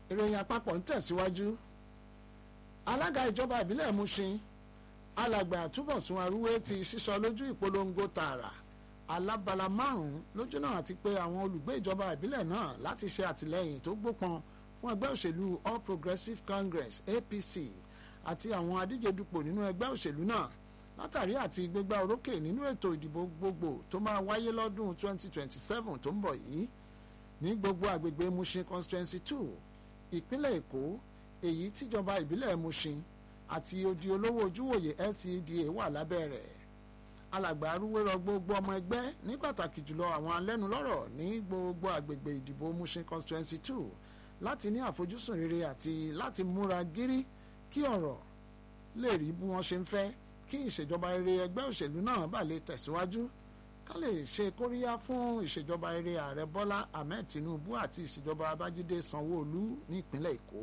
ìròyìn àpapọ̀ ń tẹ̀síwájú alága ìjọba ìbílẹ̀ Mushin alàgbà Túbọ̀sún Arúwé ti sísọ lójú ìpolongo tààrà alábala márùn-ún lójú náà àti pé àwọn olùgbé ìjọba ìbílẹ̀ náà láti ṣe àtìlẹ́yìn tó gbópọn fún ẹgbẹ́ òṣèlú All Progressives Congress APC àti àwọn adíje dupò nínú ẹgbẹ́ òṣèlú náà látàrí àti gbégbá orókè nínú ètò ìdìbò gbogbo tó máa wáyé lọ́dún 2027 tó ń bọ̀ yìí ní gbogbo àgbègbè Mushin constituency two ìpínlẹ̀ Èkó èyí tíjọba ìbílẹ̀ Mushin àti odi olówó ojúwòye LCDA wà lábẹ́ rẹ̀ alàgbà arúgbó rọ gbogbo ọmọ ẹgbẹ́ ní pàtàkì jùlọ àwọn alẹ́nulọ́rọ̀ ní gbogbo àgbègbè ìdìbò Mushin constituency two láti ní àfojúsùn rere àti láti múra gírí kí ọ̀rọ̀ lè rí bí wọ́n ṣe ń fẹ́ kí ìṣèjọba rere ẹgbẹ́ òṣèlú náà bà lè tẹ̀síwájú ká lè ṣe kóríyá fún ìṣèjọba rere ààrẹ Bọ́lá Ahmed Tinubu àti ìṣèjọba Babájídé Sanwó-Olú ní ìpínlẹ̀ Èkó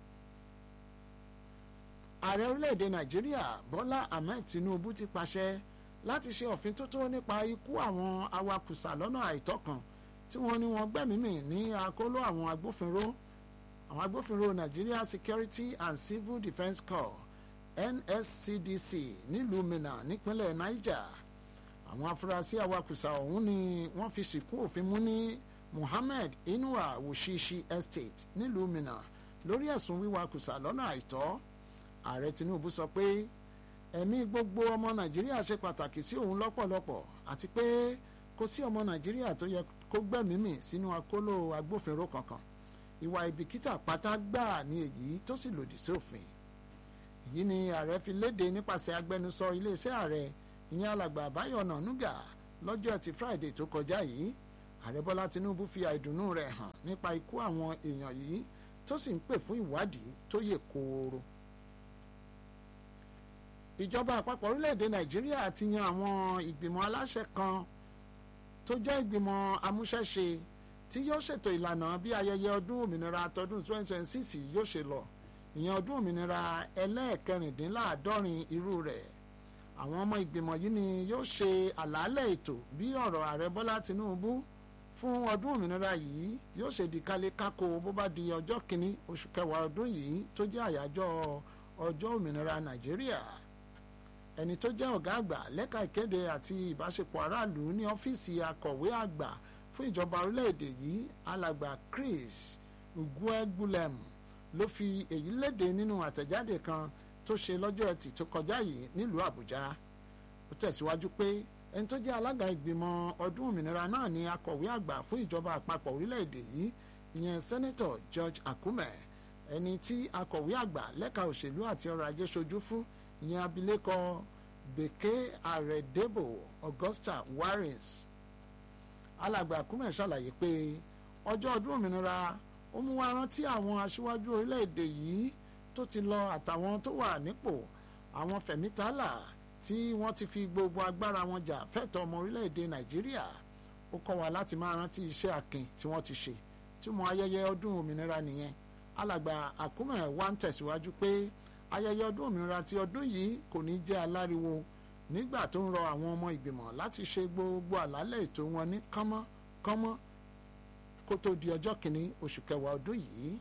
ààrẹ orílẹ̀-èdè Nàìjíríà Bọ́lá Ahmed Tinubu ti pàṣẹ láti ṣe òfin tótó nípa ikú àwọn awakùsà lọ́nà àìtọ́ kan tí wọ́n ní wọ́n gbẹ́mìí ní àkóló àwọn agbófinró àwọn agbófinró Nigeria Security and Civil Defence Corps NSCDC nílùú Minna nípínlẹ̀ Niger àwọn afurasí awakùsà ọ̀hún ni wọ́n fi sìnkú òfin mú ní Muhammed Inuwa Wushishi Estate nílùú Minna lórí ẹ̀sùn wíwakùsà lọ́nà àìtọ́ ààrẹ Tinubu sọ pé ẹ̀mí gbogbo ọmọ Nàìjíríà ṣe pàtàkì sí òun lọ́pọ̀lọpọ̀ àti pé kò sí ọmọ Nàìjíríà tó yẹ kó gbẹ̀mímì sínú akóló agbófinró kankan ìwà ìbìkítà pátá gbáà ní èyí tó sì lòdì sí òfin èyí ni ààrẹ fi léde nípasẹ̀ agbẹnusọ iléeṣẹ́ ààrẹ ìyẹn alàgbà Báyọ̀ Ọ̀nànúgà lọ́jọ́ ẹtì Friday tó kọjá yìí ààrẹ Bọ́lá Tinubu fi àìdùnnú rẹ̀ hàn nípa ikú àwọn èèyàn yìí tó sì ń pè fún ìwádìí tó yè kooro ìjọba àpapọ̀ orílẹ̀-èdè Nàìjíríà ti yan àwọn ìgbìmọ̀ aláṣẹ kan tó jẹ́ ìgbìmọ̀ amúṣẹ́ṣe tí yóò ṣètò ìlànà bí ayẹyẹ ọdún òmìnira tọdún 2026 yóò ṣe lọ ìyẹn ọdún òmìnira ẹlẹ́ẹ̀kẹrìndínláàádọ́rin irú rẹ̀ àwọn ọmọ ìgbìmọ̀ yìí ni yóò ṣe àlàálẹ̀ ètò bí ọ̀rọ̀ ààrẹ Bọ́lá Tinubu fún ọdún òmìnira yìí yóò ṣe di kálé kákó bó bá di ọjọ́ kìíní oṣù kẹwàá ọdún yìí tó jẹ́ àyájọ́ ọjọ́ òmìnira Nàìjíríà ẹni tó jẹ́ ọ̀gá àgbà lẹ́ka ìkéde àti ìbáṣepọ̀ aráàlú ní ọ́fíìsì akọ̀wé àgbà fún ìjọba orílẹ̀-èdè yìí alàgbà Chris Uguegbulem ló fi èyí léde nínú àtẹ̀jáde kan tó ṣe lọ́jọ́ ẹtì tó kọjá yìí nílùú Àbújá ó tẹ̀síwájú pé ẹni tó jẹ́ alága ìgbìmọ̀ ọdún òmìnira náà ni akọ̀wé àgbà fún ìjọba àpapọ̀ orílẹ̀-èdè yìí ìyẹn sẹ́nẹ́tọ̀ George Akume ẹni tí akọ̀wé àgbà lẹ́ka òṣèlú àti ọrọ̀ ajé ṣojú fún ìyẹn abilékọ Bèké Àrẹ̀débò Augusta Warrens alàgbà Akume ṣàlàyé pé ọjọ́ ọdún òmìnira ó mú wá rántí àwọn aṣíwájú orílẹ̀-èdè yìí tó ti lọ àtàwọn tó wà nípò àwọn fẹ̀mítàlà tí wọ́n ti fi gbogbo agbára wọn jà fẹ́tọ̀ ọmọ orílẹ̀-èdè Nàìjíríà ó kọ́ wa láti máa rántí iṣẹ́ akin tí wọ́n ti ṣe tí mo ayẹyẹ ọdún òmìnira nìyẹn alàgbà Akume wá ń tẹ̀síwájú pé ayẹyẹ ọdún òmìnira ti ọdún yìí kò ní jẹ́ aláriwo nígbà tó ń rọ àwọn ọmọ ìgbìmọ̀ láti ṣe gbogbo àlálẹ̀ ètò wọn ní kánmọ́ kánmọ́ kó tó di ọjọ́ kìíní oṣù kẹwàá ọdún yìí.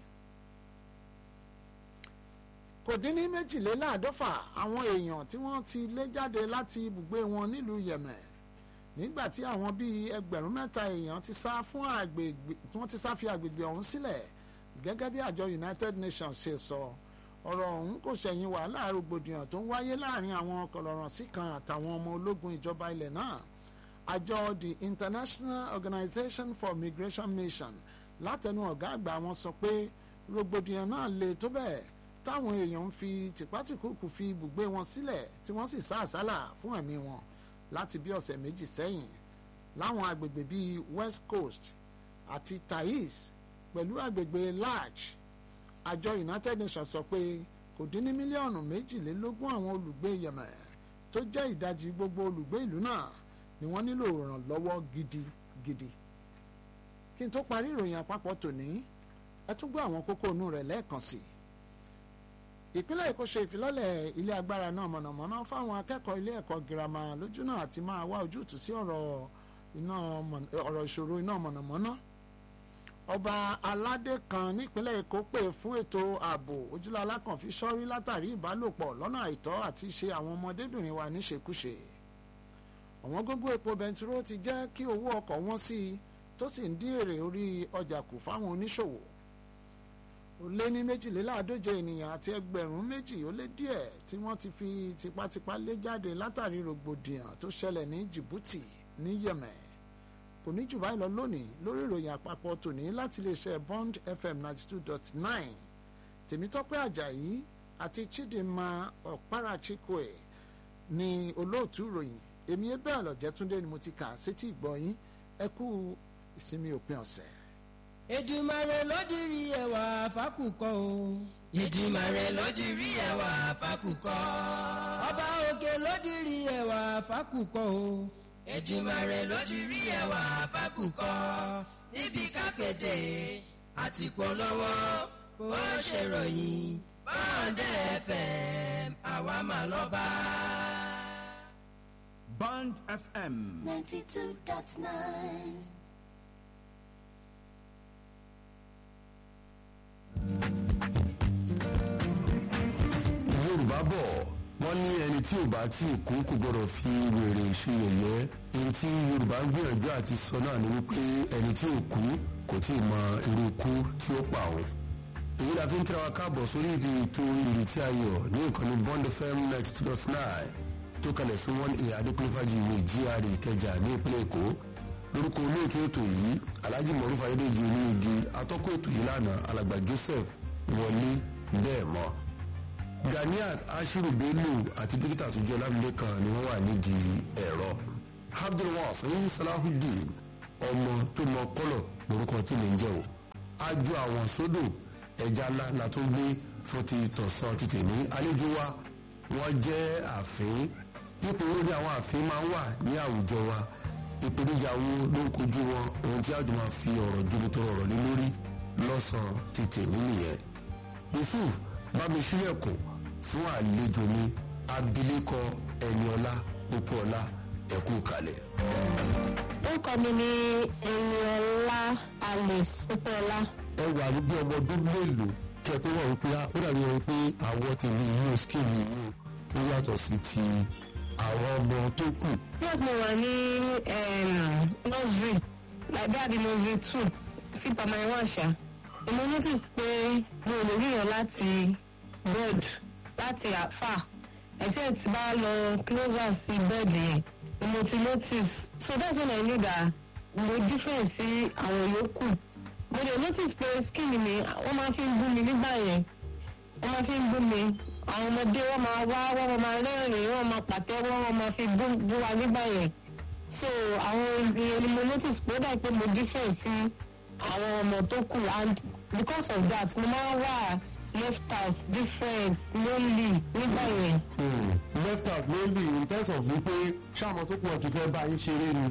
kò dín ní méjìléláàádọ́fà àwọn èèyàn tí wọ́n ti lé jáde láti ibùgbé wọn nílùú Yemen nígbà tí àwọn bíi ẹgbẹ̀rún mẹ́ta èèyàn ti sá fún àgbègbè wọ́n ti sá fi àgbègbè ọ̀hún sílẹ̀ gẹ́gẹ́ bí àjọ United Nations ṣe sọ ọ̀rọ̀ ọ̀hún kò ṣẹ̀yìn wàhálà rògbòdìyàn tó ń wáyé láàrin àwọn kọlọ̀rọ̀sí kan àtàwọn ọmọ ológun ìjọba ilẹ̀ náà àjọ the International Organization for Migration Mission látẹnu ọ̀gá àgbà wọn sọ pé rògbòdìyàn náà le tó bẹ́ẹ̀ táwọn èèyàn ń fi tìpátìkúùkù fi ibùgbé wọn sílẹ̀ tí wọ́n sì sá àsálà fún ẹ̀mí wọn láti bí ọ̀sẹ̀ méjì sẹ́yìn láwọn agbègbè bíi West Coast àti Taiz pẹ̀lú agbègbè Laj àjọ United Nations sọ pé kò dín ní mílíọ̀nù méjìlélógún àwọn olùgbé Yemen tó jẹ́ ìdajì gbogbo olùgbé ìlú náà ni wọ́n nílò ìrànlọ́wọ́ gidigidi. kí n tó parí ìròyìn àpapọ̀ tòní ẹ tún gbọ́ àwọn kókó inú rẹ̀ lẹ́ẹ̀kan sí i. ìpínlẹ̀ Èkó ṣe ìfilọ́lẹ̀ ilé agbára náà mọ̀nàmọ́ná fáwọn akẹ́kọ̀ọ́ ilé ẹ̀kọ́ girama lójúnà àti máa wá ojútùú sí ọ̀rọ̀ ìṣòro iná mọ̀nàmọ́ná ọba aládé kan nípínlẹ̀ èkó pè fún ètò ààbò ojúlá alákànfí sọ́rí látàrí ìbálòpọ̀ lọ́nà àìtọ́ àti ṣe àwọn ọmọdébìnrin wa níṣekúṣe ọ̀wọ́n gógó epo bẹntiró ti jẹ́ kí owó ọkọ̀ wọ́n sí i tó sì ń dín èrè orí ọjà kù fáwọn oníṣòwò ó lé ní méjìléláàádóje ènìyàn àti ẹgbẹ̀rún méjì ó lé díẹ̀ tí wọ́n ti fi tipátipá lé jáde látàrí rògbòdìyàn tó ṣẹlẹ̀ ní Djibouti ní Yemen kò ní jù báyìí lọ lónìí lórí ìròyìn àpapọ̀ tòní láti iléeṣẹ́ Bond FM ninety two dot nine Tèmítọ́pẹ́ Àjàyí àti Chidinma Ọ̀párachikwe ní olóòtú ìròyìn èmi ebe àlọ́jẹ́túndé ni mo ti kà sétí ìgbọ̀yìn ẹ kú ìsinmi òpin ọ̀sẹ̀. Èdùmàrè ló dirí ẹwà fákùkọ o. Èdùmàrè ló dirí ẹwà fákùkọ. Ọba òkè ló dirí ẹwà fákùkọ o. Èdùmàrè ló dirí ẹwà fákùkọ. níbi kápẹ́tẹ̀ àti polówó bó ṣe ròyìn bọ́ọ̀dẹ̀ FM àwa máa lọ bá. Band FM. 92.9. yorùbá bọ̀ wọ́n ní ẹni tí ò bá tí ì kú kò gbọ́dọ̀ fi wèrè ṣe yẹ̀yẹ́ ẹni tí yorùbá ń gbìyànjú àti sọ náà ni wípé ẹni tí ò kú kò tí ì mọ irú ikú tí ó pa òun. èyí la fi ń kíra wa káàbọ̀ sórí ìdí ètò ìrètí ayọ̀ ní ìkànnì bond fm ninety two dot nine tó kalẹ̀ sí one a adékúnléfàjì ìwé gra ìkẹjà ní ìpínlẹ̀ èkó lórúkọ olóòtú ètò yìí alhaji mọ̀rúfà ayédèjì oníyegi atọ́kọ̀ ètò yìí lánàá alàgbà joseph wọlé bẹ́ẹ̀ mọ́ ganiat ashiru bello àti dókítà àtúnjọ lámìlẹ́kan ni wọ́n wà nídìí ẹ̀rọ abdulwasin salahudeen ọmọ tó mọ kọ́lọ̀ lórúkọ tí mi ń jẹ́ o ajo àwọn sódò ẹja ńlá la tó gbé fún ti tọ̀sán títì ní àlejò wa wọ́n jẹ́ àfín ipò wo ni àwọn àfín máa ń wà ní àwùjọ wa ìpèníjà wo ló ń kojú wọn ohun tí a jọ máa fi ọ̀rọ̀ jomitoro ọ̀rọ̀ lé lórí lọ́sàn-án títì mí nìyẹn yusuf bámi sílẹ̀kùn fún àlejò mi abilékọ ẹniọlá pópóọlá ẹkú kalẹ̀. orúkọ mi ni ẹniọlá alice pópóọlá. ẹ wà ní bí ọmọ ọdún mélòó kí ẹ tó wà wípé ó dàbí ẹni pé àwọn tèmi yìí ò skin mi yìí ó yàtọ̀ sí ti àwọn ọmọ tó kù. nígbà tí mo wà ní nursery like that the nursery two sí primary one ṣá mo notice pé mi ò lè ríran láti bed láti àfà ẹsẹ̀ tí bá lọ closer sí bed yẹn ni mo ti notice so that's when I knew that mo different sí àwọn yòókù mo dey notice pé skin mi wọ́n máa fi ń gún mi nígbà yẹn wọ́n máa fi ń gún mi àwọn ọmọdé wọ́n máa wá wọ́n máa rẹ́rìn wọ́n máa pàtẹ́wọ́ wọ́n máa fi gún gún wa nígbà yẹn so àwọn ènìyàn ni mo notice pé ó dà pé mo different sí àwọn ọmọ tó kù and because of that mo máa ń wà left out different lonely nígbà yẹn. left out mainly in terms of wípé ṣáàmù tó kù ọ̀tún fẹ́ bá yín ṣeré ni.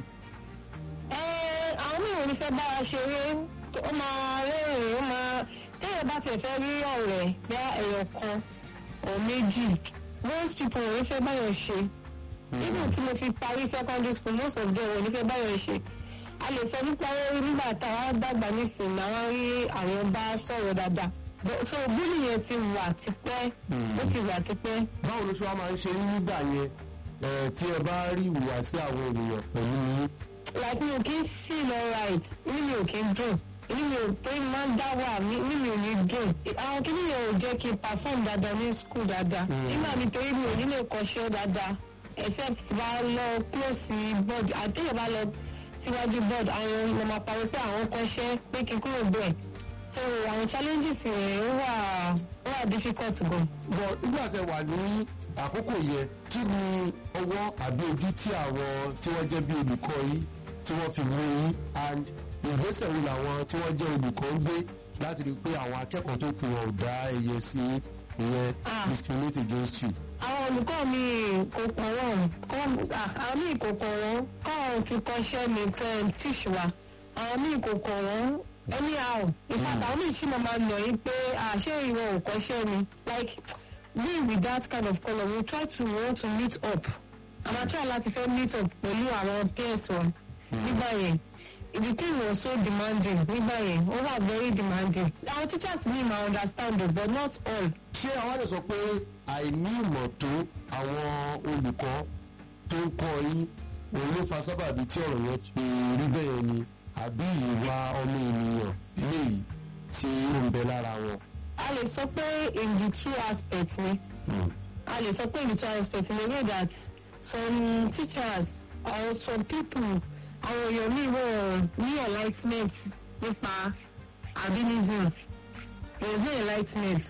ẹ àwọn mìíràn ní fẹ́ bá wa ṣeré ó máa rẹ́rìn ó máa téèyàn bá tiẹ̀ fẹ́ rí ọ̀rẹ́ bá ẹ̀yọ̀ kan ọ̀ méjì most people ò ní fẹ́ báyọ̀ ṣe even tí mo fi parí secondary school most of them ò ní fẹ́ báyọ̀ ṣe a lè sọ nípa orí nígbà táwa dàgbà nísìnyí àwọn rí àwọn bá sọ̀rọ̀ dáadáa so búlì yẹn ti wà tipẹ́ ó ti wà tipẹ́. báwo ló ṣe wá máa ń ṣe yín nígbà yẹn ẹ tí ẹ bá rí ìhùwàsí àwọn ènìyàn pẹ̀lú yín. like mi ò kí ń feel alright inú mi ò kí ń dùn inú mi ò pé máa ń dá wà inú mi ò ní dùn àwọn kìíní yẹn ò jẹ́ kí n perform dáadáa ní school dáadáa nígbà mi torí mi ò ní lè kọ́ṣẹ́ dáadáa except tí bá lọ close board àtẹ̀yẹ̀ bá lọ síwájú board àwọn ọmọ máa parí pé àwọn kọ́ṣẹ́ pé kí n kúrò bẹ́ẹ̀ so àwọn challenges yẹn ó wà ó wà difficult gan. bọ̀ nígbà tẹ wà ní àkókò yẹn kí ni ọwọ́ àbí ojú tí àwọn tí wọ́n jẹ́ bí olùkọ́ yín tí wọ́n fi mú yín and ìgbésẹ̀ wo làwọn tí wọ́n jẹ́ olùkọ́ ń gbé láti rí i pé àwọn akẹ́kọ̀ọ́ tó kù wọn ò dá ẹyẹ sí ìyẹn Ah. discriminate against you. àwọn olùkọ́ mi kò pọ̀ wọ́n kọ́ àwọn míì kò kọ̀ wọ́n kọ́ ti kọ́ṣẹ́ mi fẹ́ tíṣ wa àwọn míì kò kọ̀ wọ́n anyhow in fact àwọn míì sì máa ma nà yín pé àṣé ìwọ ò kọ́ṣẹ́ mi like we with that kind of colour we try to want to meet up àmà try láti fẹ́ meet up pẹ̀lú àwọn peers wa nígbà yẹn the thing was so demanding nígbà yẹn ó wà very demanding àwọn teachers ní ma understand o but not all. ṣé àwọn àlè sọ pé àìní ìmọ̀ tó àwọn olùkọ́ tó ń kọ́ yín òun ló fa sábàbí tí ọ̀rọ̀ yẹn fi rí bẹ́ẹ̀ ni àbí ìwà ọmọ ènìyàn eléyìí tí ó ń bẹ lára wọn. a lè sọ pé in the two aspects ni a lè sọ pé in the two aspects ni way that some teachers or some people àwọn èèyàn míì wọ́n ní enlightenment nípa albinism there is no enlightenment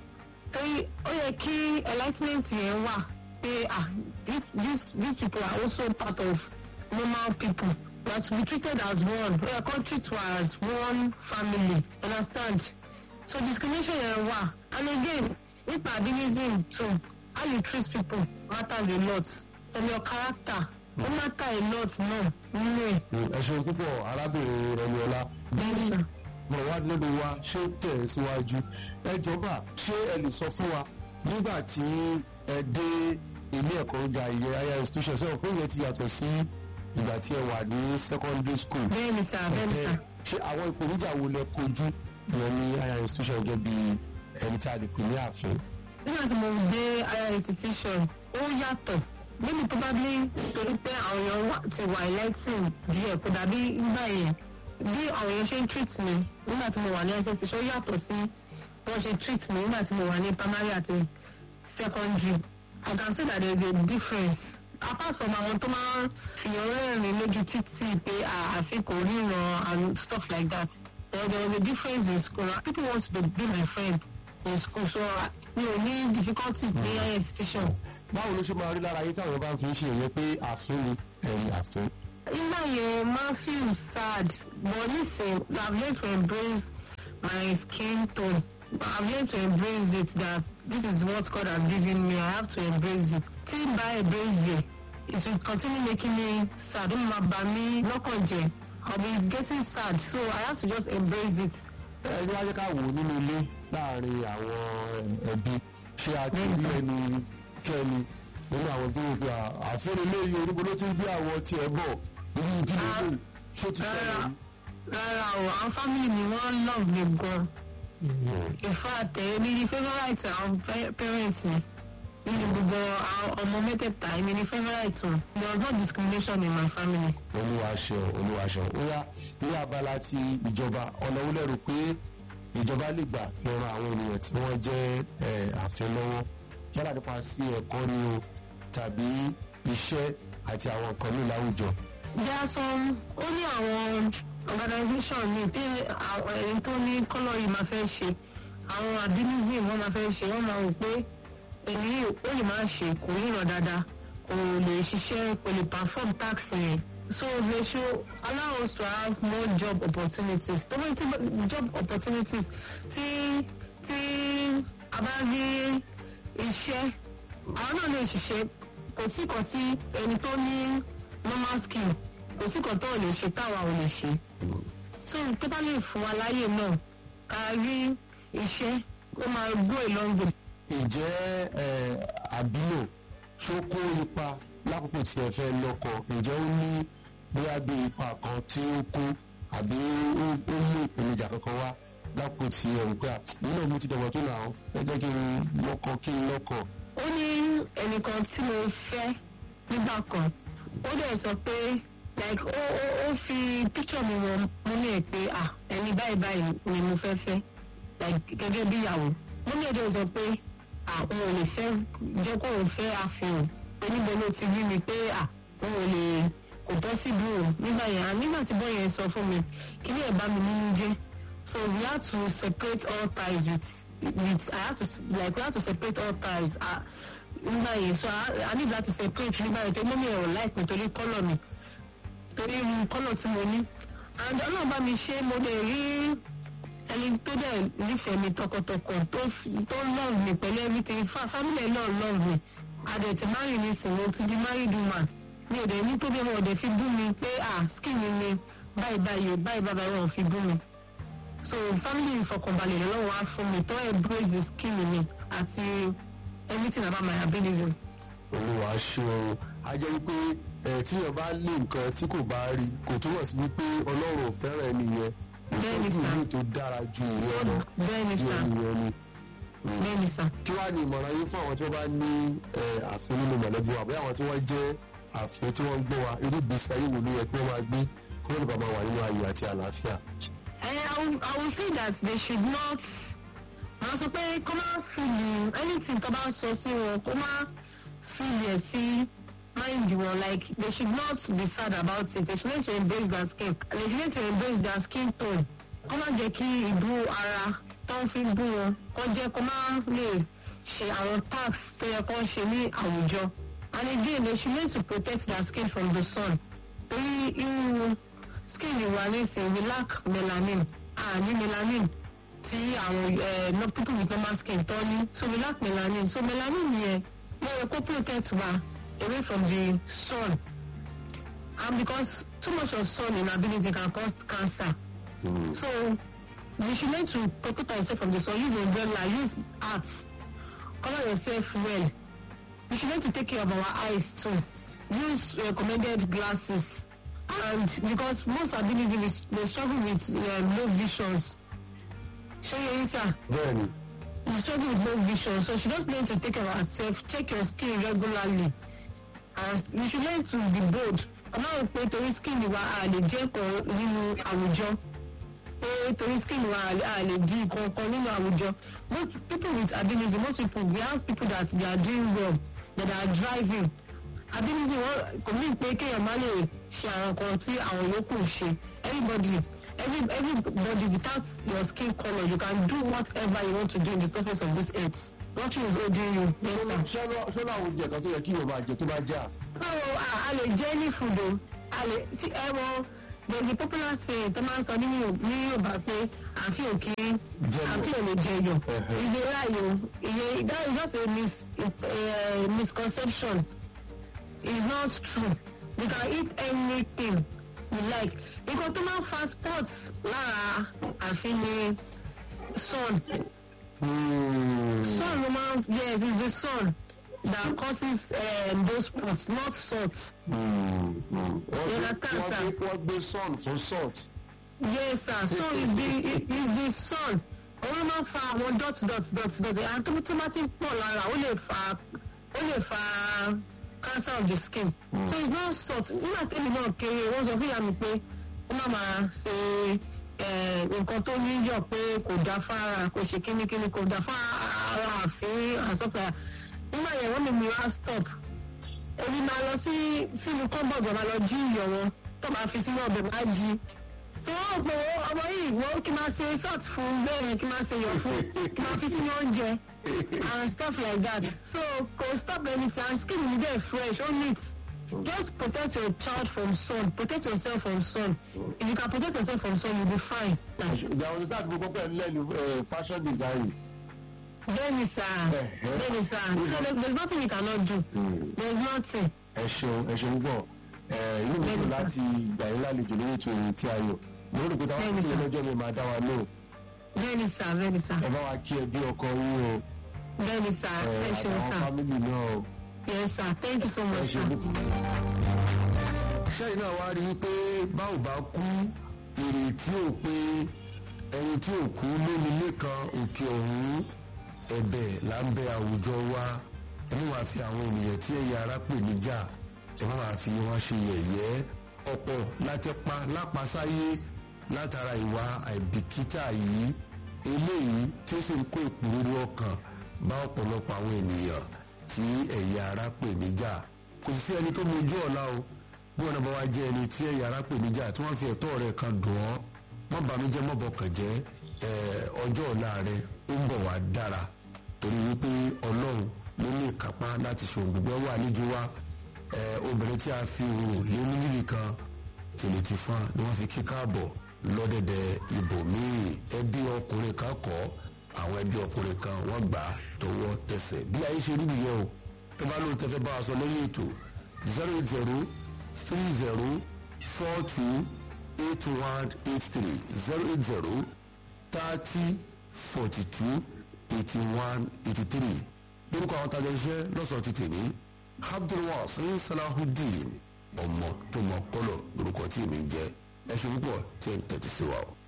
torí ó yẹ kí enlightenment yẹn wà pé ah this this these people are also part of normal people but we treated as one we are come treat wa as one family understand so discrimination yẹn wà and again nípa albinism too how you treat people matters a lot and your character ó matter a lot náà nínú ẹ̀. ẹ ṣeun púpọ̀ arábìnrin rẹmiọlá bí ọ̀rọ̀ wa lọ́dọ̀ wa ṣé tẹ̀ ẹ́ síwájú ẹ jọba ṣé ẹ lè sọ fún wa nígbà tí ẹ dé ilé ẹ̀kọ́ gíga ìyẹn higher institution sọ̀rọ̀ pé ìyẹn ti yàtọ̀ sí ìgbà tí ẹ wà ní secondary school bẹ́ẹ̀ni sà bẹ́ẹ̀ni sà. ṣé àwọn ìpèníjà wo lẹ kojú ìyẹn ní higher institution gẹ́gẹ́ bí ẹni tí a lè pè ní ààfin. nígbà tí mo dé higher institution ó yàtọ̀ maybe probably torí pé àwọn èèyàn wà- ti wà electing díẹ̀ kó dàbí nígbà yẹn bí àwọn èèyàn ṣe ń treat mi nígbà tí mo wà ní higher institution ó yàtọ̀ sí wọ́n ṣe treat mi nígbà tí mo wà ní primary àti secondary I can say that there is a difference apart from àwọn tó máa ń fìyàn rẹ́rìn lójú títì pé àfi kò ríran and stuff like that there, there was a difference in school people want to be, be my friend in school so uh, mi ò ní difficulties ní higher institution. báwo ló ṣe máa rí lára yín táwọn bá ń fi ṣe ìyẹn pé ààfin ni ẹ̀yìn ààfin. nígbà yẹn máa feel sad but nisin i have learned to embrace my skin tone i have learned to embrace it that this is what God has given me i have to embrace it tí n bá embrace it it will continue making me sad ó máa bà mí lọ́kàn jẹ́ i will be getting sad so i have to just embrace it. ẹ ní wájú ká wò ó nínú ilé láàrin àwọn ẹbí ṣé a ti rí ẹni kẹ́ni nínú àwọn tó wò pé ààfin eléyìí oníbo ló ti ń gbé àwọn tiẹ̀ bọ̀ irú ìdílé lè ṣó ti ṣẹlẹ̀ rí. rárá o àwọn family mi wọ́n love me gan in fact èmi ni favourite àwọn pa- parents mi nínú gbogbo àwọn ọmọ mẹ́tẹ̀ẹ̀ta èmi ni favourite wọn there was no discrimination in my family. olúwa ṣeun olúwa ṣeun ó yá ní abala ti ìjọba ọ̀nà wo lẹ́rù pé ìjọba lè gbà fi ran àwọn ènìyàn tí wọ́n jẹ́ ẹ̀, ààfin lọ́wọ́ yálà nípa sí ẹ̀kọ́ ni o tàbí iṣẹ́ àti àwọn nǹkan ní láwùjọ. there are some ó ní àwọn organisation mi tí àwọn ẹni tó ní kọ́lọ̀ yìí máa fẹ́ ṣe àwọn albinism wọ́n máa fẹ́ ṣe wọ́n máa wò pé èyí ó lè máa ṣe kò ríran dáadáa kò lè ṣiṣẹ́ kò lè perform tax yẹn so they should allow us to have more job opportunities tó bá ti job opportunities tí tí a bá rí iṣẹ́ àwọn náà lè ṣiṣẹ́ kò sí kan tí ẹni tó ní normal skill kò sí kan tó ò lè ṣe táwa ò lè ṣe so tó bá lè fún wa láyè náà ká rí iṣẹ́ ó máa go a long way. ǹjẹ́ ẹ̀, àbílò ṣó kó ipa lákòókò tí ẹ fẹ́ lọ́kọ ǹjẹ́ ó ní bóyá bí ipa kan tí ó kó àbí ó ó mú ìpèníjà kankan wá lákòókò tí ẹ rò pé à nínú mi ti dọ̀gbọ́n tó nà ó ẹ jẹ́ kí n lọ́kọ kí n lọ́kọ. ó ní ẹnìkan tí mo fẹ́ nígbà kan ó dẹ̀ sọ pé like ó ó ó fi picture mi wọn mo ní ẹ pé ah ẹni báyìí báyìí ni mo fẹ́ fẹ́ like gẹ́gẹ́ bí ìyàwó mo ní ẹ̀dẹ̀ sọ pé ah òun ò lè fẹ́ jẹ́ kó òun fẹ́ àfihàn oníbo ló ti rí mi pé ah òun ò lè kò bọ́ síbi o nígbà yẹn ah nígbà tí bọ́ọ̀ yẹn sọ fún mi kí ni ẹ̀ bá mi nínú jẹ́ so we had to separate all ties with with I had to like we had to separate all ties ah nígbà yẹn so I, I need láti separate nígbà yẹn tó mọ́ mi ẹ̀rọ láìpẹ́ torí kọ́lọ̀ mi torí irú kọ́lọ̀ tí mo ní and ọlọ́run bá mi ṣe mo lè rí ẹni tó dẹ̀ nífẹ̀ẹ́ mi tọkàntọkàn tó f- tó love mi pẹ̀lú everything fa family ẹ̀ náà love mi adẹ̀ ti marry mi sìn mo ti di married woman mi ò dẹ̀ ní problem ọ̀ dẹ̀ fi bú mi pé ah skin mi ni báyìí báyìí o báyìí báyìí wọn ò fi bú mi so family ìfọkànbalẹ̀ lọ́wọ́ á fún mi tó embrace the skin mi àti everything about my ability. olúwa ṣe o a jẹ́ wípé ẹ̀ tíyàn bá lé nǹkan tí kò bá rí kò túmọ̀ sí wípé ọlọ́run ò fẹ́ràn ẹni yẹn Bẹ́ẹ̀ni ìtọ́jú sà. mi tó dára ju ìyẹn lọ bẹ́ẹ̀ ni ju sà ẹni yẹn ni. bẹ́ẹ̀ ni sà. kí wàá ní ìmọ̀ràn yín fún àwọn tí wọ́n bá ní ẹ̀, ààfin nínú mọ̀lẹ́bí wa àbí àwọn tí wọ́n jẹ́ ààfin tí wọ́n ń gbọ́ wa irú ìgbésí ayé wo ló yẹ kí wọ́n máa gbé kí wọ́n lè bá máa wà nínú ayọ̀ àti àlàáfíà. And I will, I will say that they should not. Màá sọ pé kó má fìlì anything tó bá sọ sí wọn kó má fìlì ẹ̀ sí mind wọn like they should not be sad about it they should need to embrace their skin and they should need to embrace their skin tone. Kó má jẹ́ kí ìbú ara tó ń fi bú wọn kó jẹ́ kó má lè ṣe àwọn tax tó yẹ kó ṣe ní àwùjọ. And again they should need to protect their skin from the sun. Torí irú skin wa nísìnyí we lack melanin ah ní melanin tí àwọn eh, no people with normal skin tó ní so we lack melanin so melanin yẹn wọ́n yẹ kó protect wa away from the sun and because too much of sun in ability can cause cancer so you should learn to protect yourself from the sun use umbrella use hat cover yourself well you should learn to take care of our eyes too use recommended glasses and because most ability dey dey struggle with um, low visions ṣé yẹn sir bẹ́ẹ̀ni you struggle with low vision so she just learn to take care of herself check your skin regularly and you should learn to be bold ọlọ́run pé torí skin wa a lè jẹ́ kan nínú àwùjọ pé torí skin wa a lè- a lè di kankan nínú àwùjọ most people with ability most people we have people that they are doing well that are driving ability wọn kò mí pé kéèyàn má lè ṣe àwọn kan tí àwọn yòókù ń ṣe everybody every everybody without your skin colour you can do whatever you want to do in the surface of this earth nothing is holding you yes sir. ṣọ́nà àwọn oúnjẹ kan tó yẹ kí yorùbá jẹ tó bá jẹ́ ààfin. so a a lè jẹ any food o a lè sí ẹ wọ there is a popular saying tó máa ń sọ ní Yorù- ní yorùbá pé àfi òkè Jẹyọ. àfi òlè jẹyọ Ẹhẹ. ìdè ráàyò ìyẹn that is just a mis uh, misconception it's not true you can eat anything you like nǹkan tó máa ń fa sports lára àfi ni sun sun ló máa ń yes it's the sun that causes um, those spots not salt. wọ́n gbé- understand, wọ́n sir? gbé- wọ́n gbé sun fún salt. yes sir so is the is the sun òun ló máa ń fa àwọn dot dot dot dot and tó tó bá ti ń pọ̀ lára ó lè fa ó lè fa cancer of the skin so it's not salt nígbà tẹ́lẹ̀ náà kéré wọ́n sọ fún ìyá mi pé ó má máa ṣe eh, nǹkan tó níyọ̀ pé kò dá fára kò ṣe kínníkínní kò dá fára àfin àsọpẹ́ nígbà yẹn wọ́n mi mi wá stop èmi máa lọ sí sínú kọ́ńbọ̀dù máa lọ jí iyọ̀ wọn tó máa fi sínú ọbẹ̀ máa jí tí wọ́n pè ó ọmọ yìí wọ́n kí máa ṣe salt fún bẹ́ẹ̀ yẹn kí máa ṣe iyọ̀ fún kí máa fi sínú oúnjẹ and stuff like that so kò stop anything and skin mi dey fresh ó neat just protect your child from sun protect yourself from sun if you can protect yourself from sun you be fine. ìgbà wo ni táàtì gbogbo pẹ̀lú lẹ́nu eh, fashion design. bẹ́ẹ̀ni sá bẹ́ẹ̀ni sá so there there is nothing you cannot do there is nothing. ẹ ṣeun ẹ ṣeun gbọ́ ẹ inú mi Bẹ́ẹ̀ni dùn sà. láti gbà yín lálejò lórí ètò ìrìn tí a yọ mo rò pé táwọn Bẹ́ẹ̀ni akínyẹn sà. lọ́jọ́ mi máa dá wa lóhùn bẹ́ẹ̀ni sá bẹ́ẹ̀ni sá ẹ bá wa kí ẹbí ọkọ yín o bẹ́ẹ̀ni sá ẹ ẹ ṣeun àtàwọn sá fámìlì náà o yes sir thank you so ẹ much ṣe sir. dúpọ̀. sẹ́yìn náà wá rí i pé báwo bá kú ìrètí ò pé ẹni tí ò kú lómi lẹ́kan òkè ọ̀hún ẹ̀bẹ̀ là ń bẹ àwùjọ wa ẹ má máa fi àwọn ènìyàn tí ẹ̀yà ara pè níjà ẹ má máa fi wọn ṣe yẹ̀yẹ́ ọ̀pọ̀ láti pa lápasáyé látara ìwà àìbìkítà yìí eléyìí tí ó sì ń kó ìpòrúurú ọkàn bá ọ̀pọ̀lọpọ̀ àwọn ènìyàn tí ẹ̀yà ara pè níjà kò sí ẹni tó mojú ọ̀la o bí wọn náà bá wá jẹ́ ẹni tí ẹ̀yà ara pè níjà tí wọ́n fi ẹ̀tọ́ rẹ̀ kan dùn ọ́ má bànújẹ́ má bọkàn jẹ́ ẹ̀, ọjọ́ ọ̀la rẹ̀ ó ń bọ̀ wá dára torí wípé ọlọ́run ló ní ìkápá láti ṣe òun gbogbo wà níjú wa ẹ̀, obìnrin tí a fi òun lé ní níbì kan tìlù ti fún ni wọ́n fi kí káàbọ̀ lọ́dẹ̀dẹ̀ ibòmíì ẹbí ọkùnrin kan kọ́ àwọn ẹbí ọkùnrin kan wọ́n gbà á tọwọ́ tẹsẹ̀ bí ayé ṣe rí nìyẹn o ẹ bá lóun tẹfẹ́ bá a sọ lẹ́yìn ètò zero eight zero three zero four two eight one eight three zero eight zero thirty forty two eighty one eighty three lórúkọ àwọn tajà iṣẹ́ lọ́sọ̀ọ́ ti tèmi abdulwasi salahudeen ọmọ tó mọ kọ́lọ̀ lórúkọ tí èmi ń jẹ́ ẹ ṣe púpọ̀ tí ẹ ń tẹ̀tí sí wa o.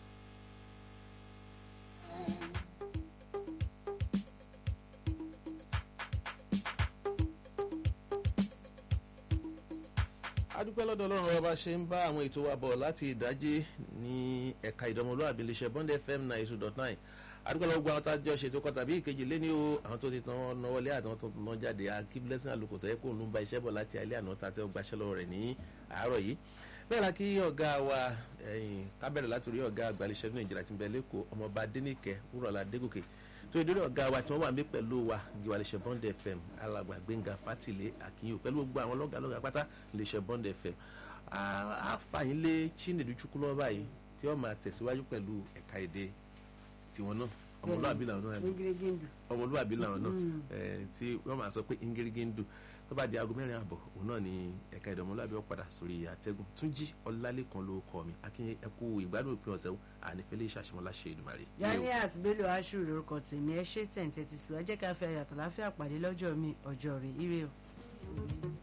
adúpẹ́ lọ́dọ̀ ọlọ́run ọba ṣe ń bá àwọn ètò wa bọ̀ láti ìdájí ní ẹ̀ka ìdánmọ̀lúwàbí iléeṣẹ́ bond fm nine two dot nine adúpẹ́ lọ́wọ́ gbogbo àwọn tá a jọ ṣètò kọ́ tàbí ìkejì lé ní o àwọn tó ti tán wọn náwó lé àtàwọn tó tán jáde akí blessing àlùkò tó yẹ kó ń bá iṣẹ́ bọ̀ láti alẹ́ àná tá a tẹ́ ọ gbaṣẹ́ lọ́wọ́ rẹ̀ ní àárọ̀ yìí bẹ́ẹ̀ la kí ọ̀gá wa kábẹ̀rẹ̀ látòrí ọ̀gá àgbàlẹ̀ṣẹ́ ní nàìjíríà ti ń bẹ lẹ́kọ̀ọ́ ọmọọba adẹ́nìkẹ́ wúrọ̀lá adégòkè tó ìdórí ọ̀gá wa tí wọ́n wà mí pẹ̀lú wa ìwàlẹ̀ṣẹ̀ bond fm alàgbà gbẹ̀ngà fátìlẹ̀ àkínyìn pẹ̀lú gbogbo àwọn lọ́gàá lọ́gàá pátá ìlẹ̀ṣẹ̀ bond fm àfààyàn lé chinedu chukwu lọ́wọ́ báyìí tí wọ́n máa tẹ̀síwájú pẹ̀lú ẹ̀ka èdè tiwọn náà ọmọlúwàbí làwọn náà ọmọlúwàbí làwọn náà tí wọ́n máa sọ pé ingirigindu tó bá di aago mẹ́rin àbọ̀ òun náà ni ẹ̀ka èdè ọmọlúwàbí ọ̀padà sórí àtẹ́gùn túnjí ọlálẹ́kan ló kọ́ mi akínyẹ ẹkú ìgbádùn òpin ọ̀sẹ̀ ànífẹ́lẹ́ ìṣàṣemọ́lá ṣe ìdùmarè. Ganiat Bello Ashu lórúkọ tèmi ẹ ṣe tẹ̀ǹtẹ̀ tì sí wá jẹ́ ká fẹ́ yàtọ̀ láfíà pàdé lọ́jọ́ mi ọjọ́ rẹ̀ ire o.